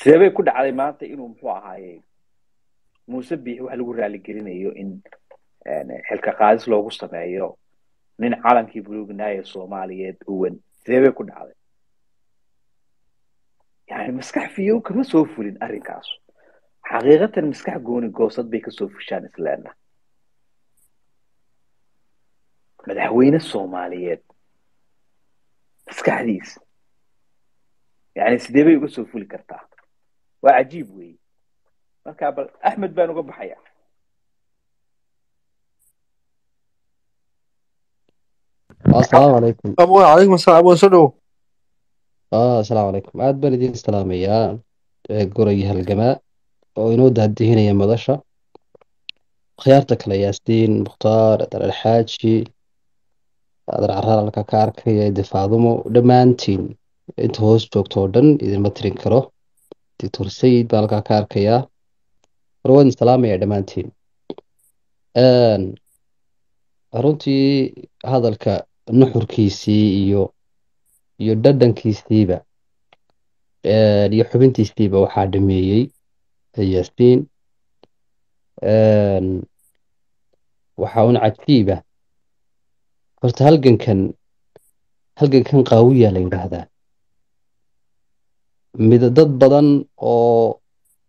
sidee bay ku dhacday maanta inuu muxuu ahaaye muuse biixi wax lagu raaligelinayo in xilka qaadis loogu sameeyo nin calankii buluugnaaya soomaaliyeed uwan sidee bay ku dhacday yani maskax fiyow kama soo fulin arrinkaas xaqiiqatan maskax gooni goosad bay kasoo fushaan isleena madaxweyne soomaaliyeed maskaxdiis yani sidee bay uga soo fuli kartaa waa cajiib weeye marka bal axmed baan uga baxaya asalaamu calaykum abo calaykum asalaam abo soo dhowo asalaamu calaykum aad baan idiin salaamayaa goray halgamaa oo inoo daadihinaya madasha khiyaarta kale yaasiin mukhtaar adar alxaaji adar caraar halka ka arkaya difaadumo dhammaantiin inta hoos joogto oo dhan idinma tirin karo doctor sayid baan halkaa ka arkayaa war waan idin salaamaya dhammaantiin runtii hadalka nuxurkiisii iyo iyo dhadhankiisiiba iyo xubintiisiiba waxaa dhameeyey yaasiin waxaa un cajiiba horta halgankan halgankan qaawiya la yidhaahdaa mid dad badan oo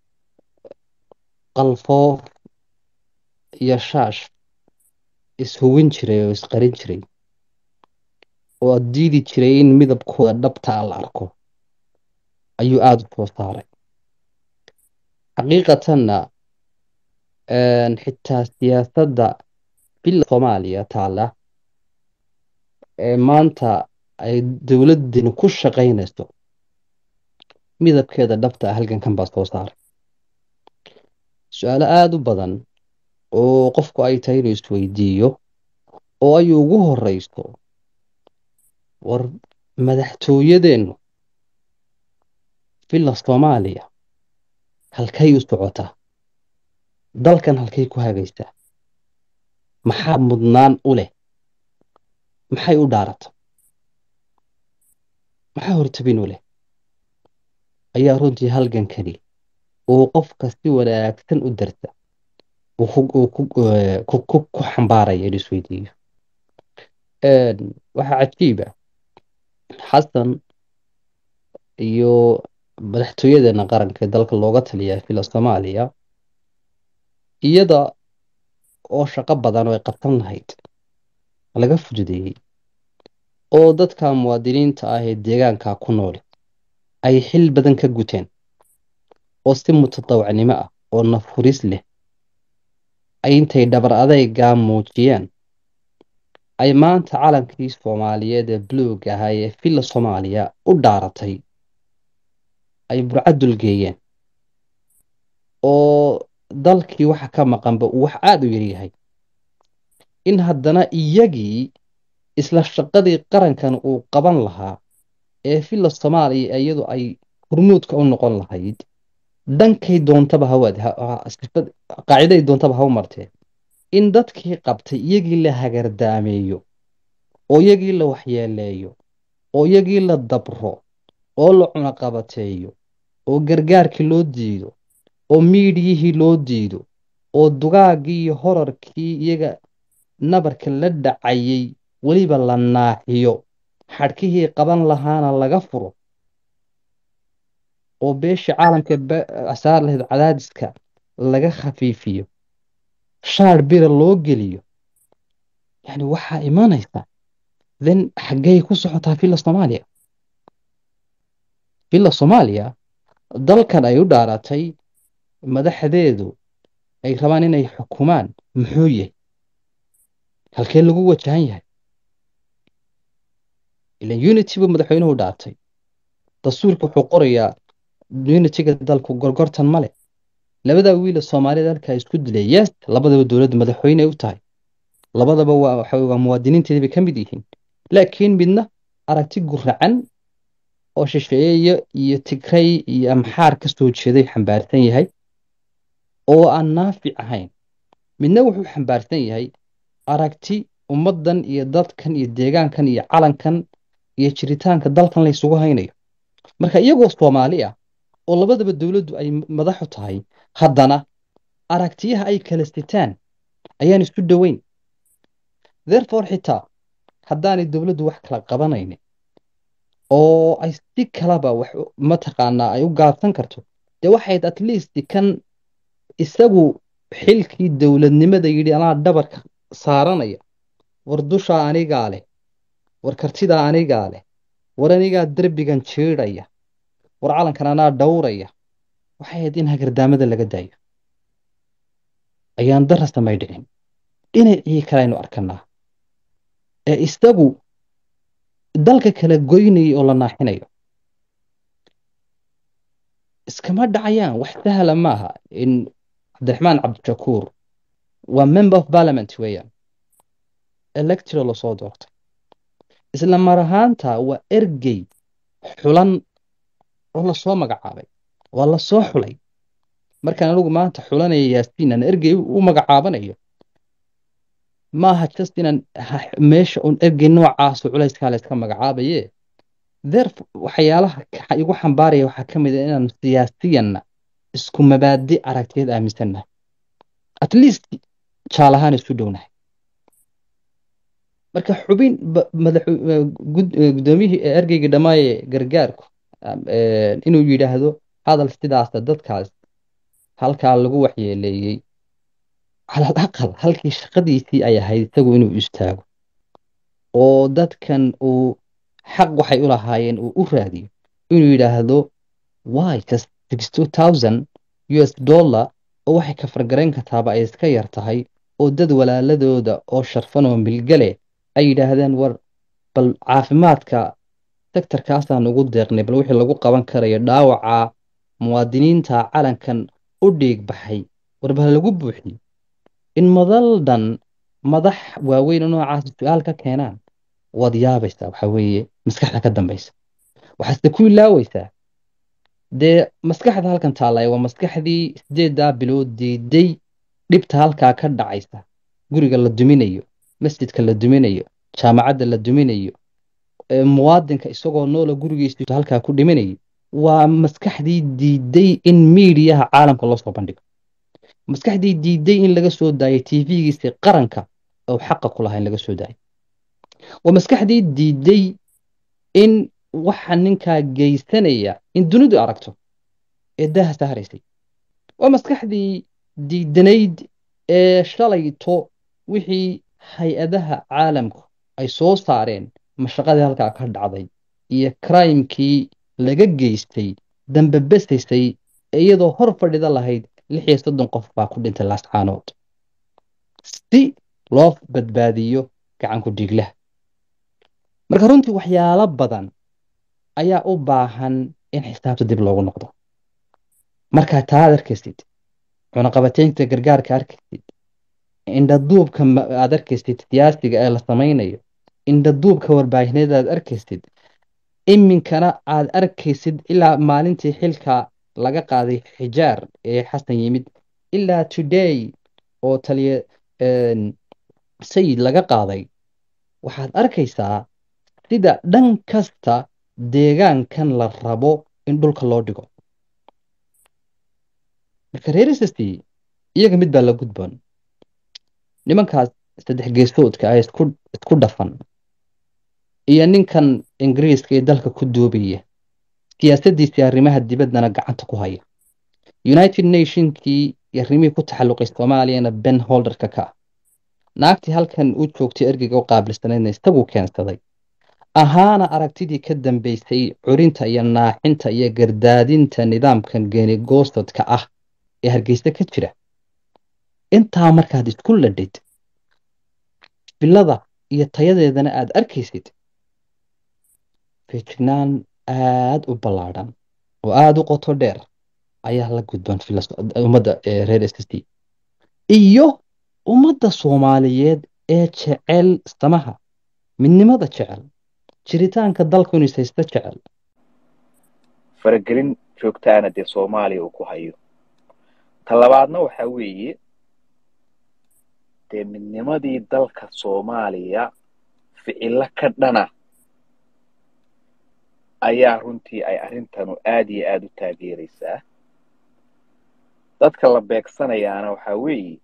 qalfoof iyo shaash ishubin jiray oo isqarin jiray oo ad diidi jiray in midabkooda dhabtaa la arko ayuu aada u soo saaray xaqiiqatanna xitaa siyaasadda bila soomaaliya taala ee maanta ay dowladdani ku shaqaynayso midabkeeda dhabta halgankan baa soo saaray su-aalo aada u badan oo qofku ay tahay inuu isweydiiyo oo ay ugu horeyso war madaxtooyadeennu villa soomaaliya halkay u socotaa dalkan halkay ku hagaysaa maxaa mudnaan u leh maxay u dhaarata maxaa hortabin u leh ayaa runtii halgankani uu qofka si wanaagsan u darta ku xambaaraya in isweydiiyo waxaa cajiiba xasan iyo madaxtooyadeena qaranka ee dalka looga taliyaa villa soomaaliya iyada oo shaqo badan oo ay qabsan lahayd laga fududeeyey oo dadka muwaadiniinta ah ee deegaanka ku nool ay xil badan ka guteen oo si mutadawacnimo ah oo nafuris leh ay intay dhabar adeygaa muujiyeen ay maanta calankii soomaaliyeed ee buluug ahaa ee villa soomaaliya u dhaaratay ay burcadul geeyeen oo dalkii waxa ka maqanba uu wax aada u yaryahay in haddana iyagii isla shaqadii qarankan uu qaban lahaa ee villa soomaaliya iyadu ay hurmuudka u noqon lahayd dhankay doontaba qaaciday doontaba ha u martee in dadkii qabtay iyagii la hagardaameeyo oo iyagii la waxyeeleeyo oo iyagii la dabro oo la cunaqabateeyo oo gargaarkii loo diido oo miidiyihii loo diido oo dugaagii iyo horarkii iyaga nabarka la dhacayay weliba la naaxiyo xadhkihii qaban lahaana laga furo oo beeshii caalamka saar lahayd cadaadiska laga khafiifiyo shaar bira loo geliyo yani waxaa imanaysa then xaggey ku socotaa villa soomaaliya villa soomaaliya dalkan ay u dhaaratay madaxdeedu ay rabaan inay xukumaan muxuu yahay halkee lagu wajahan yahay ilan unity buu madaxweynuhu dhaartay dastuurka wuxuu qorayaa unityga dalku gorgortan male labadaa wiila soomaaliyad halkaa isku dilay yes labadaba dowladda madaxweyne ay u tahay labadaba waa waxa waa muwaadiniinteedii bay ka mid yihiin laakiin midna aragti guracan oo shisheeye iyo tigray iyo amxaar ka soo jeeday xambaarsan yahay oo aan naafic ahayn midna wuxuu xambaarsan yahay aragti ummaddan iyo dadkan iyo deegaankan iyo calankan iyo jiritaanka dalkan la isugu haynayo marka iyagoo soomaali ah oo labadaba dowladdu ay madaxu tahay haddana aragtiyaha ay kala sitaan ayaan isu dhoweyn therefore xitaa haddaanay dowladdu wax kala qabanaynin oo ay si kalaba wax mataqaanaa ay u gaabsan karto dee waxayd at least kan isagu xilkii dowladnimada yidhi anaa dhabarka saaranaya war dushaa anigaa leh war kartidaa anigaa leh war anigaa derbigan jiidhaya war calankan anaa dhowraya waxay ahayd in hagardaamada laga daayo ayaan dara samay dhicin dhinacii kaleaynu arkanaa ee isagu dalka kala goynaya oo la naaxinayo iskama dhacayaan wax sahla maaha in cabdiraxmaan cabdishakuur waa member of parliament weeyaan electro lasoo doortay isla mar ahaanta waa ergey xulan oo lasoo magacaabay waa lasoo xulay markaan anigu maanta xulanaya yaasiin aan ergey u magacaabanayo maaha just inaan meesha un ergey noocaasu culayskaa layska magacaabaye ther waxyaalaha igu xambaaraya waxaa ka mid a inaan siyaasiyanna isku mabaadi aragtiyeed aaminsannahay at least jaal ahaan isu dhownahay marka xubin guddoomiyihii ergeygii dhammaaye gargaarku inuu yidhaahdo hadal sidaasa dadkaas halkaa lagu waxyeeleeyey calal aqal halkii shaqadiisii ay ahayd isagu inuu istaago oo dadkan uu xaq waxay u lahaayeen uu u raadiyo inuu yidhaahdo wy just sixty thousand u s dollar oo waxay ka fargarayn kartaaba ay iska yar tahay oo dad walaaladooda oo sharfan oo milgale ay yidhaahdeen war bal caafimaadka sektarkaasaan ugu deeqnay bal wixii lagu qaban karayo dhaawaca muwaadiniinta calankan u dhiig baxay war bal lagu buuxiyo in madal dhan madax waaweyn oo noocaasi su-aal ka keenaan waad yaabaysaa waxa weeye maskaxda ka dambaysa waxaase ku ilaaweysaa dee maskaxda halkan taallaya waa maskaxdii sideeddaa bilood diiday dhibta halkaa ka dhacaysa guriga la duminayo masjidka la duminayo jaamacadda la duminayo muwaadinka isagoo noola gurigiisu halkaa ku dhiminayo waa maskaxdii diiday in miidiyaha caalamka loo soo bandhigo maskaxdii diiday in laga soo daayo tv-giisii qaranka oo xaqa ku lahaa in laga soo daayo waa maskaxdii diiday in waxa ninkaa geysanaya in dunidu aragto ee daaha sahraysay waa maskaxdii diidanayd ee shalayto wixii hay-adaha caalamku ay soo saareen mashaqadii halkaa ka dhacday iyo crimekii laga geystay dambe besaysay iyadoo hor fadhida lahayd lix iyo soddon qof baa ku dhintay laascaanood si loo badbaadiyo gacanku dhiiglaha marka runtii waxyaalo badan ayaa u baahan in xisaabta dib loogu noqdo markaa taa ad arkaysid cunaqabateynta gargaarka arkaysid indhaduubka aad arkaysid siyaasiga ee la samaynayo indhaduubka warbaahineed aad arkaysid iminkana aad arkaysid ilaa maalintii xilka laga qaaday xijaar ee xasan yimid ilaa today oo taliya sayid laga qaaday waxaad arkaysaa sida dhan kasta deegaankan la rabo in dhulka loo dhigo marka reerisasti iyaga mid baa la gudboon nimankaas saddex geesoodka ah isku dhafan iyo ninkan ingiriiska ee dalka ku doobaya siyaasaddiisii arrimaha dibaddana gacanta ku haya united nationkii iyo arrimihii ku taxalluqay soomaaliyana ben holderka ka ah naagtii halkan u joogtay ergeyga u qaabilsanaydna isaguu keensaday ahaana aragtidii ka dambeysay curinta iyo naaxinta iyo gardaadinta nidaamkan geenigoostodka ah ee hargeysa ka jira intaa markaad isku ladhid filada iyo tayadeedana aad arkaysid feejignaan aad u ballaadhan oo aada u qoto dheer ayaa la gudban ummadda reer s s t iyo ummadda soomaaliyeed ee jecel samaha midnimada jecel jiritaanka dalku inuu ishaysto jecel faragelin joogtaana dee soomaaliya uu ku hayo ta labaadna waxa weeye dee midnimadii dalka soomaaliya ficilo ka dhana ayaa runtii ay arrintanu aad iyo aada u taageeraysaa dadka la beegsanayaana waxaa weeye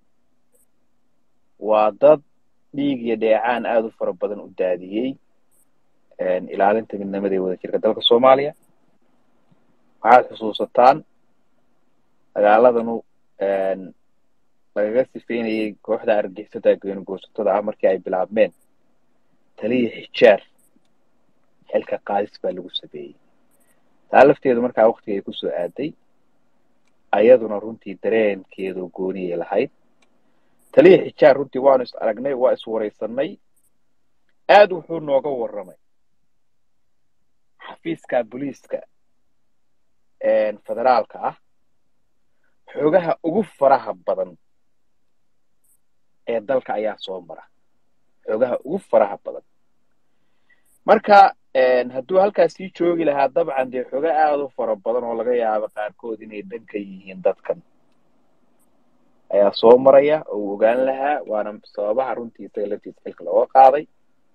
waa dad dhiig iyo dheecaan aada u fara badan u daadiyey ilaalinta midnimada ee wadajirka dalka soomaaliya waxaad xusuusataan dagaaladanu lagaga sifeynayay kooxda argixisada goonigoosatada ah markii ay bilaabmeen taliya xijaar xilka qaadis baa lagu sameeyey taa lafteedu markaa waktigay kusoo aaday ayaduna runtii dareenkeedu gooniyay lahayd taliya xijaar runtii waanu is aragnay waa is waraysanay aad wuxuu nooga warramay xafiiska booliiska federaalka ah xoogaha ugu faraha badan ee dalka ayaa soo mara xoogaha ugu faraha badan marka hadduu halkaas sii joogi lahaa dabcan dee xooga aada u fara badan oo laga yaabo qaarkood inay dhanka yihiin dadkan ayaa soo maraya oo uu ogaan lahaa waana sababaha runtii isaga laftiisa xilka looga qaaday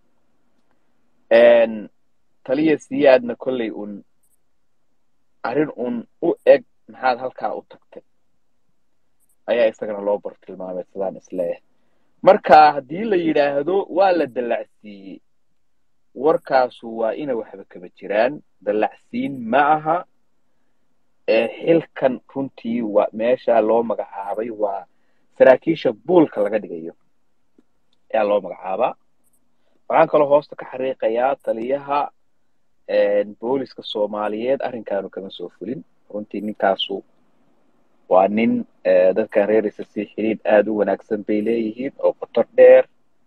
taliya siyaadna kolley un arrin un u eg maxaad halkaa u tagtay ayaa isagana loo bartilmaamay sidaan isleeyahay marka haddii la yidhaahdo waa la dallacsiiyey warkaasu waa ina waxba kaba jiraan dallacsiin ma aha xilkan runtii waa meesha loo magacaabay waa saraakiisha buulka laga dhigayo ayaa loo magacaabaa waxaan kaloo hoosta ka xariiqayaa taliyaha booliska soomaaliyeed arrinkaanu kama soo fulin runtii ninkaasu waa nin dadkan reeraysa si xiriid aada u wanaagsan bay leeyihiin oo qotor dheer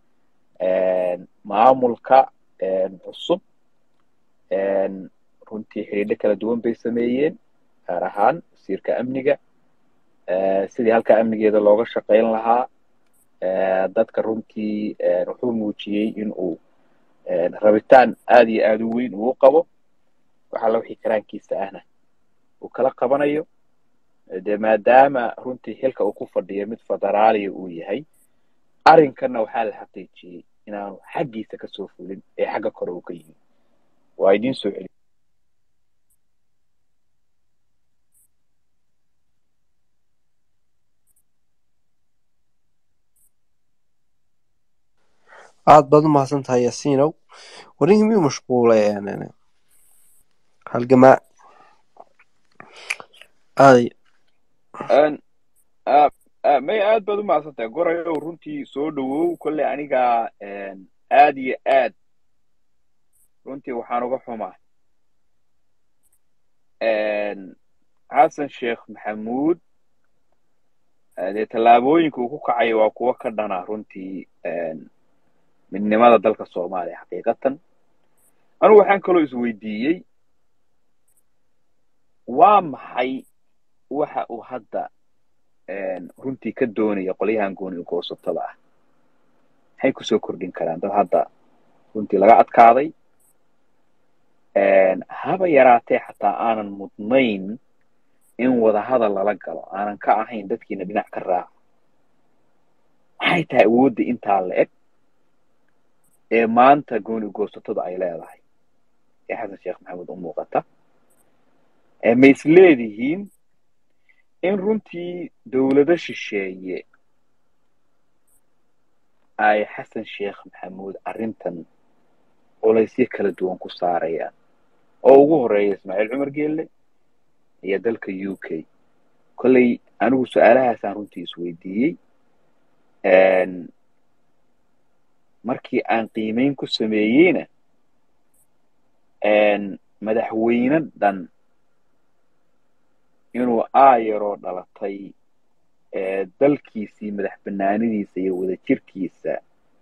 maamulka cusub runtii xidhiidho kala duwan bay sameeyeen gaar ahaan wasiirka amniga sidii halkaa amnigeeda looga shaqayn lahaa dadka runtii wuxuu muujiyey in uu rabitaan aada iyo aada u weyn uu qabo waxalla wixii karaankiisa ahna uu kala qabanayo dee maadaama runtii xilka uu ku fadhiyo mid federaaliya uu yahay arrinkanna waxaa la xaqiijiyey inaanu xaggiisa kasoo fulin ee xagga kore uu ka yimi waa idiin soo celi aad baad u mahadsan tahay yaasiinow warninkii miyuu mashquulay halgamaa aaday may aad baad u mahadsan tahay gorayow runtii soo dhowow kolley aniga aad iyo aad runtii waxaan uga xumaa xasan sheekh maxamuud dee tallaabooyinka uu ku kacayo waa kuwo ka dhana runtii midnimada dalka soomaaliya xaqiiqatan anugu waxaan kaloo isweydiiyey waa maxay waxa uu hadda runtii ka doonaya qolyahan gooni goosatada ah maxay kusoo kordhin karaan dad hadda runtii laga adkaaday haba yaraatee xataa aanan mudnayn in wadahadal lala galo aanan ka ahayn dadkiina dhinac ka raaco maxay tahay awoodda intaa la eg ee maanta gooni goosatada ay leedahay ee xasan sheekh maxamuud u muuqata ma is leedihiin in runtii dowlado shisheeye ay xasan sheekh maxamuud arrintan culaysyo kala duwan ku saarayaan oo ugu horeeya ismaaciil cumar geelle iyo dalka u k kolley anigu su-aalahaasaan runtii isweydiiyey markii aan qiimeyn ku sameeyeyna madaxweyne dhan inuu aayaroo dhalatay dalkiisii madax banaanidiisa iyo wadajirkiisa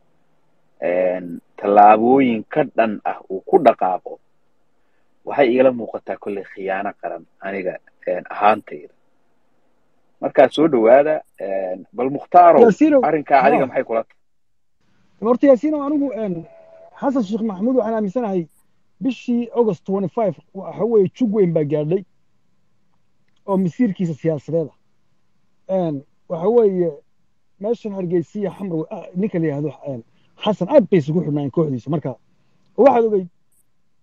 tallaabooyin ka dhan ah uu ku dhaqaaqo waxay igala muuqataa kolley khiyaano qaran aniga ahaantayda markaa soo dhowaada bal mukhtaaro arrinkaa adiga maxay kula tahay horta yaasiino anigu xasan sheekh maxamuud waxaan aaminsanahay bishii august twenty five waxa weeye jug weyn baa gaadhay oo masiirkiisa siyaasadeeda waxa weeye meeshan hargeysiya xamrow ninka la yihahdo xasan aad bay isugu xidhnaayen kooxdiisa marka waxaad ogey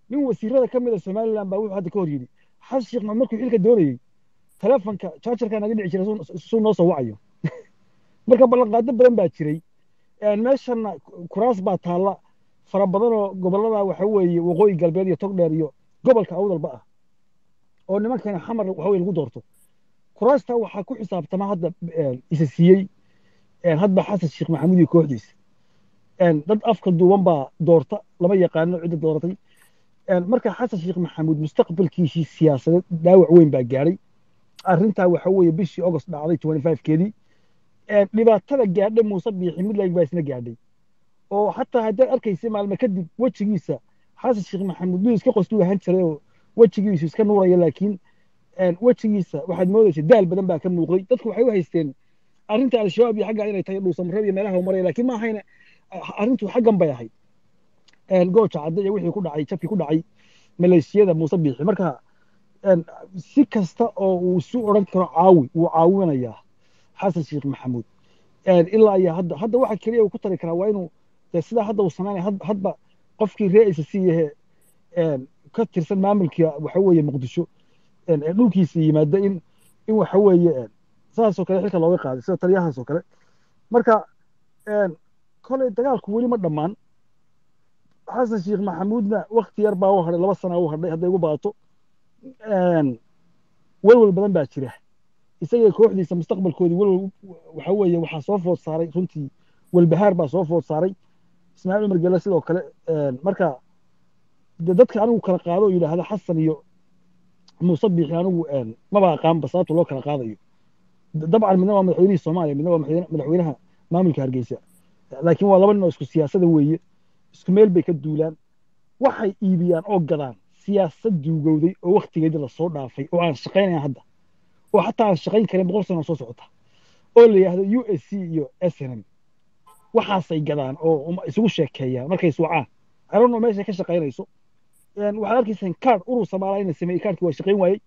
nin wasiirada ka mid a somaliland baa wuxuu hadda ka hor yidhi xasan sheekh maxamed markuu xilka doonayey telefonka jaajarkaa naga dhici jiray suu noo soo wacayo marka ballanqaado badan baa jiray meeshana kuraas baa taalla fara badanoo gobollada waxa weeye waqooyi galbeed iyo togdheer iyo gobolka awdalba ah oo nimankana xamar waxa weye lagu doorto kuraasta waxaa ku xisaabtama hadda isa siiyey hadba xasan sheekh maxamuud iyo kooxdiisa dad afka duuban baa doorta lama yaqaano cidda dooratay marka xasan sheekh maxamuud mustaqbalkiisii siyaasadeed dhaawac weyn baa gaadhay arrintaa waxa weeye bishii august dhacday twenty five keedii dhibaatada gaadhay muuse biixi midlag baa isna gaadhay oo xataa haddaad arkaysa maalme kadib wejigiisa xasan sheekh maxamuud mid iska qoslu ahaan jiray oo wejigiisu iska nuuraya laakiin wejigiisa waxaad moodaysa daal badan baa ka muuqday dadku waxay u haysteen arrinta al-shabaab iyo xagga inay tahay dhuusamarab iyo meelaha maraya laakiin ma ahayna arrintu xaggan bay ahayd gooja cadde iyo wixii ku dhacay jabkii ku dhacay maleeshiyada muuse biixi marka si kasta oo uu isu odhan karo caawi wuu caawinayaa xasan sheekh maxamuud ilaa iyo hadda hadda waxa keliya uu ku tari karaa waa inuu sidaa hadda uu samaynaya hadba qofkii ree isa si yahe ka tirsan maamulka waxa weeye muqdisho dhulkiisa yimaada in in waxa weeye saasoo kale xilka looga qaaday sida taliyahaasoo kale marka kolay dagaalku weli ma dhammaan xasan sheekh maxamuudna wakti yar baa u hadhay laba sana u hadhay hadday ugu badato welwel badan baa jira isaga kooxdiisa mustaqbalkoodii welwel waxa weeye waxaa soo food saaray runtii walbahaar baa soo food saaray ismaaciil cumar gelle sidoo kale marka de dadka anigu kala qaado oo yidhaahda xasan iyo muuse biixi anigu maba aqaanba sababta loo kala qaadayo dabcan midna waa madaxweynihii soomaaliya midna waa madaxweynaha maamulka hargeysa laakiin waa laba nin oo isku siyaasada weeye isku meel bay ka duulaan waxay iibiyaan oo gadaan siyaasad duugowday oo waktigeedii lasoo dhaafay oo aan shaqaynayn hadda oo xataa aan shaqayn karin boqol sano soo socota oo la yidhaahdo u s c iyo s n m waxaasay gadaan oo isugu sheekeeyaan markay iswacaan aron oo meesha ka shaqaynayso waxaad arkaysaan kaard urur soomaaliya inay sameeyey kaardkii waa shaqayn waayey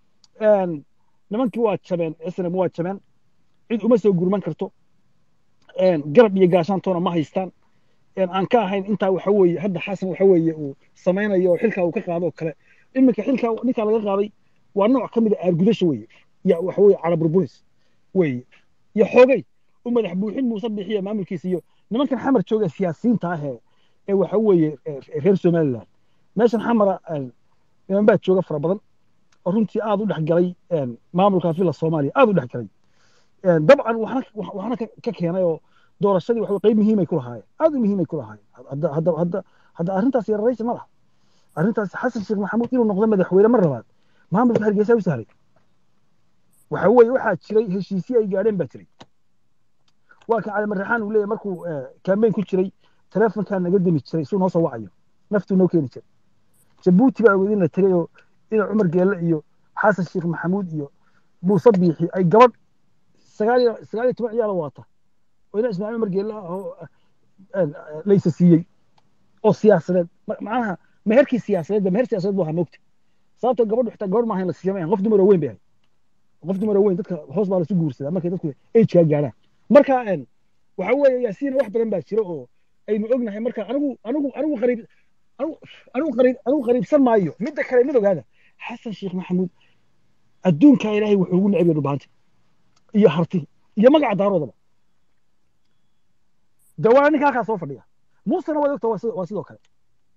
nimankii waa jabeen s n m waa jabeen cid uma soo gurman karto garab iyo gaashaantoona ma haystaan aan ka ahayn intaa waxa weeye hadda xasan waxa weeye uu samaynayo oo xilkaa uu ka qaado oo kale iminka xilkaa ninkaa laga qaaday waa nooc ka mid a aargudasha weeye ya waxa weeye caraburburis weeye iyo xoogay u madax buuxin muuse bixiya maamulkiisa iyo nimankan xamar jooga siyaasiyiinta ah ee ee waxa weeye reer somaliland meeshan xamara niman baa jooga fara badan oo runtii aad u dhexgalay maamulka villa soomaaliya aad u dhexgalay dabcan waxna waxna ka keenay oo doorashadii waxa qayb muhiimay ku lahaayeen aad u muhiimay ku lahaayeen hadda hadda hadda hadda arrintaas yararaysi ma laha arrintaas xasan sheekh maxamuud inuu noqdo madaxweyne mar labaad maamulka hargeysa u sahlay waxa weeye waxaa jiray heshiisyo ay gaadheen baa jiray waa kan cali marraxaan uu leeyahay markuu kambeyn ku jiray telefonkaa naga demi jiray suu noo soo wacayo naftuu noo keeni jiray jabuuti baa ogeed in la tegay oo ina cumar geelle iyo xasan sheekh maxamuud iyo muuse biixi ay gabadh sagaal iyo sagaal iyo toban ciyaala waata oo ina ismaaciil cumar geelle ah oo laysa siiyey oo siyaasadeed macnaha meherkii siyaasadeed meher siyaasadeed buu ahaa moogta sababtoo gabadhu xitaa gabadh maaha in la siiya maahan qof dumar oo weyn bay ahayd qof dumar oo weyn dadka hoos baa lasu guursadaa markay dadku agekaa gaadhaan marka waxa weeye yaasiina wax badan baa jira oo aynu ognahay marka anigu anigu anigu qariib anigu qariib anigu qariibsan maayo midda kale mid ogaada xasan sheekh maxamuud adduunkaa ilaahay wuxuu ugu neceb yahay dhubaanta iyo harti iyo magaca daaroodaba de waa ninka halkaa soo fadhiya muusena waad ogta waa sidoo kale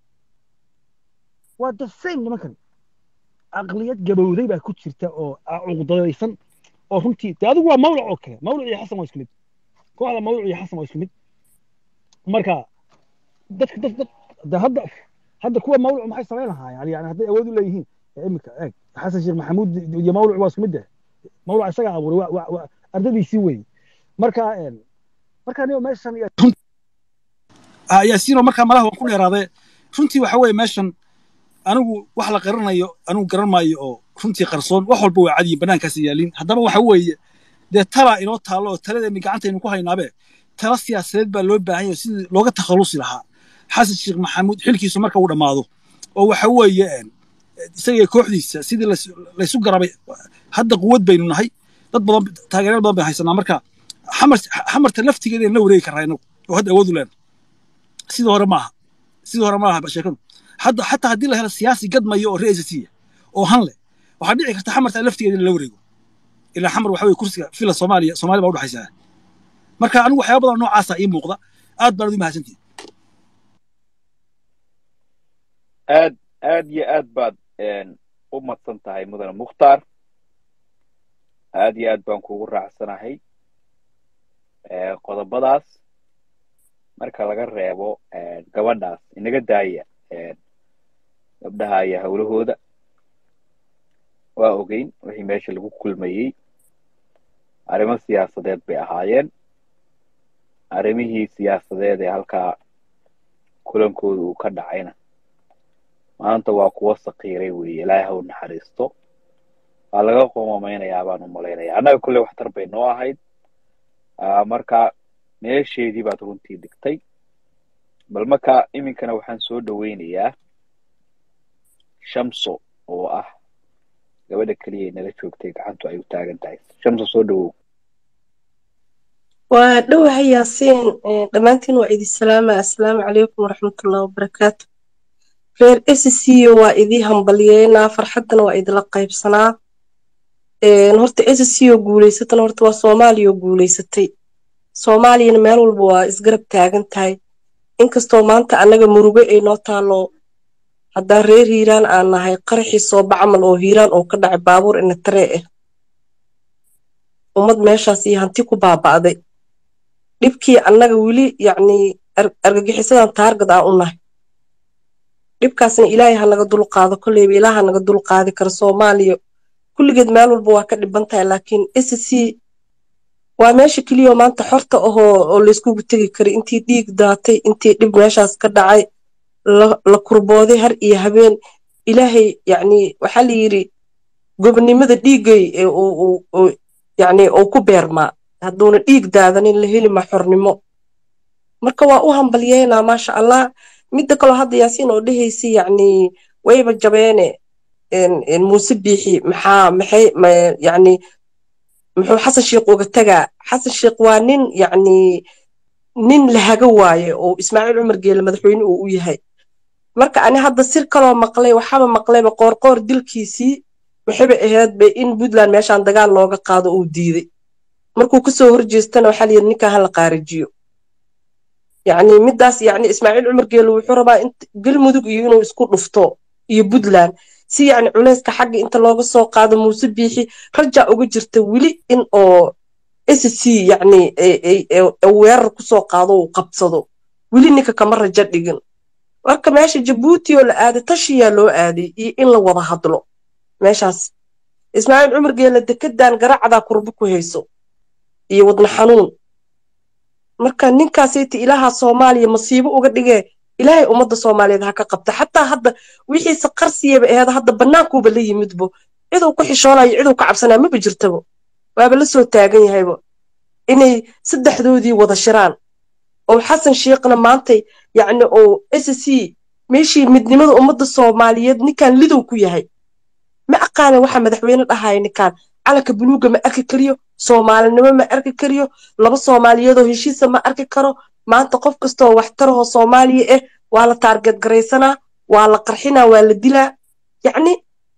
waa the same nimankan aqliyad gabowday baa ku jirta oo cuqdadaysan oo runtii de adigu waa mawlac oo kale mawlac iyo xasan waa isku mid kooxda mawlac iyo xasan waa isku mid marka dadka dad dad de hadda hadda kuwa mawlac maxay samayn lahaayeen yani hadday awood u leeyihiin imika eeg xasan sheekh maxamuud iyo mawlac waa isku mid eh mawlac isagaa abuuray waa ardadiisii weeye marka marka anigo meeshan yaasiino markaa malaha waan ku dheeraadee runtii waxa weeye meeshan anigu wax la qaranayo anigu garan maayo oo runtii qarsoon wax walba waa cadiyin bannaankaas yaalin haddaba waxa weeye dee talaa inoo taallo oo taladeeni gacantaynu ku haynaabe tala siyaasadeed baa loo baahan yahay sidii looga takhallusi lahaa xasan sheekh maxamuud xilkiisu marka uu dhammaado oo waxa weeye isaga kooxdiisa sidii laysu garabay hadda quwad baynu nahay dad badan taageerayaal badan baynu haysanaa marka xamar xamarta laftigeeda la wareegi karraa inagu oo hadda awood u leena sidii hore maaha sidii hore maaha sheekadu hadda xataa haddii la helo siyaasi gadmayo oo reesasiya oo han leh waxaa dhici karta xamarta laftigeeda in la wareego ilaa xamar waxa weye kursiga fila soomaaliya soomaaliya baa udhexaysaa marka anigu waxyaaba badan noocaasa ii muuqda aad baan ugu mahadsantihin aad aad iyo aad baad u madsan tahay mudane mukhtaar aad iyo aad baan kugu raacsanahay qodobadaas marka laga reebo gabadhaas inaga daaya gabdhaha iyo hawlahooda waa ogeyn wixii meesha lagu kulmayey arrimo siyaasadeed bay ahaayeen arrimihii siyaasadeed ee halkaa kulankooda uu ka dhacayna maanta waa kuwa sakiiray weeye ilaahay ha u naxariisto waa laga qoomameynayaa baan u malaynaya annaga kulley waxtar bay noo ahayd marka meesheedii baad runtii dhigtay bal marka iminkana waxaan soo dhoweynayaa shamso oo ah gabadha keliya nala joogtay gacantu ay u taagan tahay shamso soo dhowow waa dhowahay yaasiin dhammaantiin waa idin salaama assalaamu calaykum waraxmatullahi wabarakaatu reer sco waa idii hambalyeynaa farxaddana waa idila qaybsanaa horta sco guulaysatana horta waa soomaaliya oo guulaysatay soomaaliyana meel walba waa isgarab taagan tahay inkastoo maanta annaga murugo ay noo taalo haddaan reer hiiraan aan nahay qaraxii sooba camal oo hiiraan oo ka dhacay baabuur inataree ah ummad meeshaas iyo hanti ku baaba'day dhibkii annaga weli yacnii argagixisadan taargad aan u nahay dhibkaasna ilaahay ha naga dul qaado kolleyba ilaah ha naga dul qaadi karo soomaaliya kulligeed meel walba waa ka dhiban tahay laakiin sc waa meesha keliya oo maanta xorta ahoo oo layskugu tegi kara intii dhiig daatay intii dhib meeshaas ka dhacay la kurbooday har iyo habeen ilaahay yacni waxaa la yidhi gobnimada dhiiggay yacni uu ku beermaa hadduuna dhiig daadanin la heli ma xornimo marka waa u hambalyeynaa maasha allah midda kaloo hadda yaasiin oo dhehaysa yacni wayba jabeene muuse biixi maxaa maxay yacni muxuu xasan sheekh uga tagaa xasan sheekh waa nin yacni nin lahaga waaye oo ismaaciil cumar geele madaxweyne uu u yahay marka ani hadda sir kaloo maqlay waxaba maqlayba qoorqoor dilkiisii waxayba ahaydba in puntland meeshaan dagaal looga qaado uu diiday markuu kasoo horjeestana waxaa layidhi ninkan hala qaarijiyo yacni middaas yacni ismaaciil cumar geele wuxuu rabaa in galmudug iyo inuu isku dhufto iyo puntland si yacni culayska xagga inta looga soo qaado muuse biixi rajaa uga jirta weli in oo sc yacni weerar kusoo qaado uu qabsado weli ninka kama rajo dhigin marka meesha jabuuti oo la aaday tashiyaa loo aaday iyo in la wada hadlo meeshaas ismaaciil cumar geele dekedan garacdaa kurbo ku hayso iyo wadna xanuun marka ninkaasayta ilaaha soomaaliya masiibo uga dhigee ilaahay ummadda soomaaliyeed ha ka qabta xataa hadda wixiise qarsiyaba aheed hadda bannaankuuba la yimidbo ciduu ku xishoonayo ciduu ka cabsanaya maba jirtabo waaba la soo taagan yahayba inay saddexdoodii wada shiraan oo xasan sheekhna maantay yacni oo sc meeshii midnimada ummadda soomaaliyeed ninkan lidow ku yahay ma aqaanan waxa madaxweyne dhahaya ninkan calanka buluuga ma arki kariyo soomaalinimo ma arki kariyo laba soomaaliyeedoo heshiisa ma arki karo maanta qof kastoo waxtarahoo soomaaliya ah waa la taarget garaysanaa waa la qarxinaa waa la dilaa yacni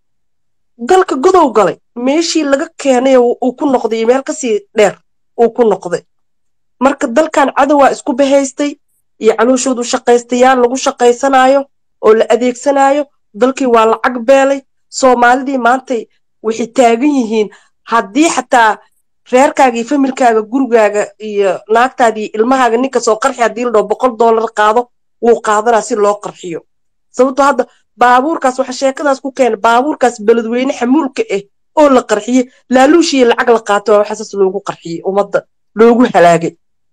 dalka godow galay meeshii laga keenay uu ku noqday iyo meel kasii dheer uu ku noqday marka dalkan cadowaa isku bahaystay iyo calooshoodu shaqaystayaal lagu shaqaysanaayo oo la adeegsanaayo dalkii waa lacag beelay soomaalidii maantay waxay taagan yihiin haddii xataa reerkaaga iyo familkaaga gurigaaga iyo naagtaada iyo ilmahaaga ninka soo qarxi haddii la dhao boqol dollar qaado wuu qaadanaa si loo qarxiyo sababtoo hadda baabuurkaas waxa sheekadaas ku keena baabuurkaas beledweyne xamuulka ah oo la qarxiye laaluushiiyo lacag la qaato waa waxaasas loogu qarxiyey ummadda loogu halaagay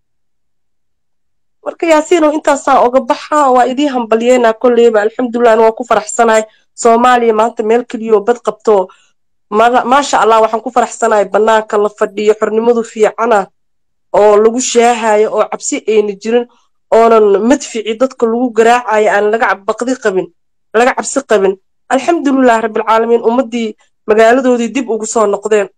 marka yaasiinow intaasaan oga baxa waa idii hambalyeynaa kolleyba alxamdulilah waa ku faraxsanahay soomaaliya maanta meel keliyoo bad qabto maasha allah waxaan ku faraxsanahay bannaanka la fadhiyo xornimadu fiicana oo lagu shaahayo oo cabsi ayna jirin oonan madfici dadka lagu garaacayo aan laga baqdi qabin laga cabsi qabin alxamdulilah rabbilcaalamiin ummaddii magaaladoodii dib ugu soo noqdeen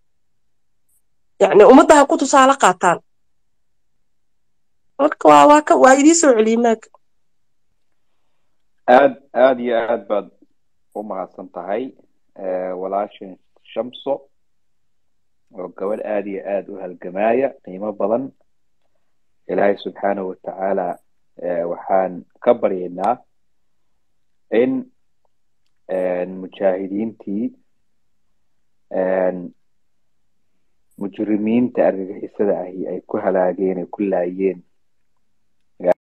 yacni ummadda ha ku tusaale qaataan marka waa waa ka waa idii soo celiyey maaga aad aad iyo aad baad u mahadsan tahay walaashin shamso oo gabadh aad iyo aad u halgamaya qiimo badan ilaahay subxaanahu watacaala waxaan ka baryaynaa in mujaahidiintii mujrimiinta argagixisada ahi ay ku halaageen ay ku laayeen